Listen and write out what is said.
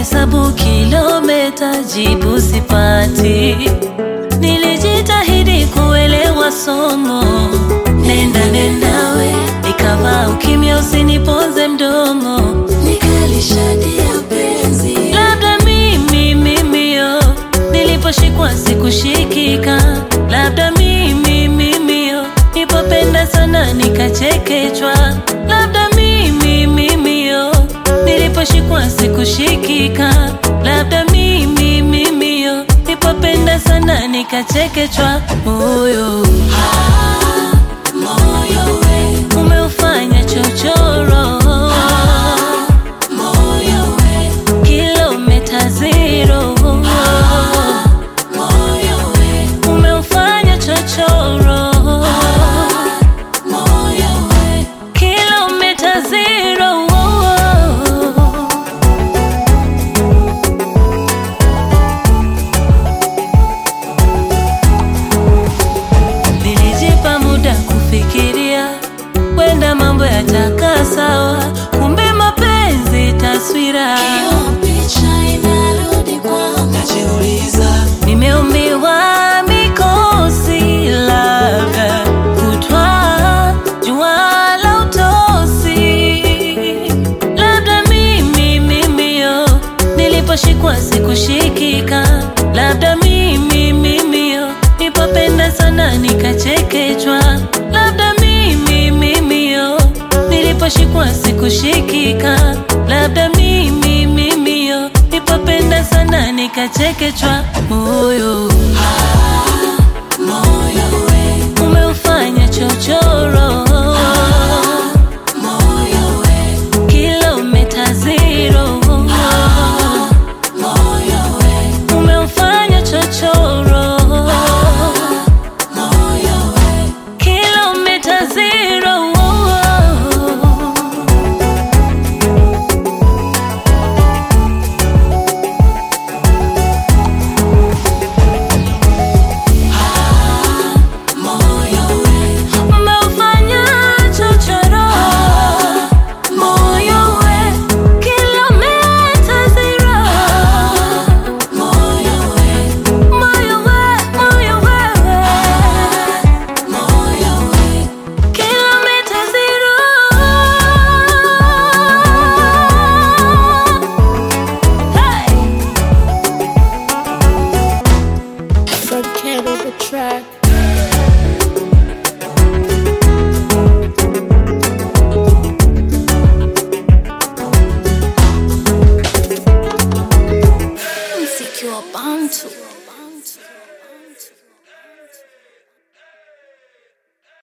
nikihesabu kilomita jibu sipati. Nilijitahidi kuelewa somo, nenda nendawe, nikavaa ukimya usiniponze mdomo, nikalishadia penzi. Labda mimi mimio, niliposhikwa sikushikika, labda mimi mimio, nipopenda sana nikachekechwa, labda mimi mimio, niliposhikwa sikushikika, labda mimi mimio, nipopenda sana nikachekechwa, moyo moyo we umeufanya chochoro moyo we kilomita zero moyo we umeufanya chochoro moyo we kilomita zero Nilijipa muda kufikiria, wenda mambo yatakaa sawa, kumbe mapenzi taswira. najiuliza Nimeumbiwa mikosi, labda kutwa jua la utosi, labda mimi mimio, niliposhikwa sikushikika, labda mimi mimio, nipopenda sana nikachekechwa, labda mimi mimio, niliposhikwa sikushikika, labda mimi mimio, nipopenda sana nikachekechwa, moyo moyo we umeufanya chochoro moyo we kilomita zero moyo we umeufanya chochoro moyo we kilomita zero moyo we umeufanya chochoro moyo we kilomita zero moyo we moyo we moyo we moyo we kilomita zero hey! Fred Campbell the track. Mziki wa Bantu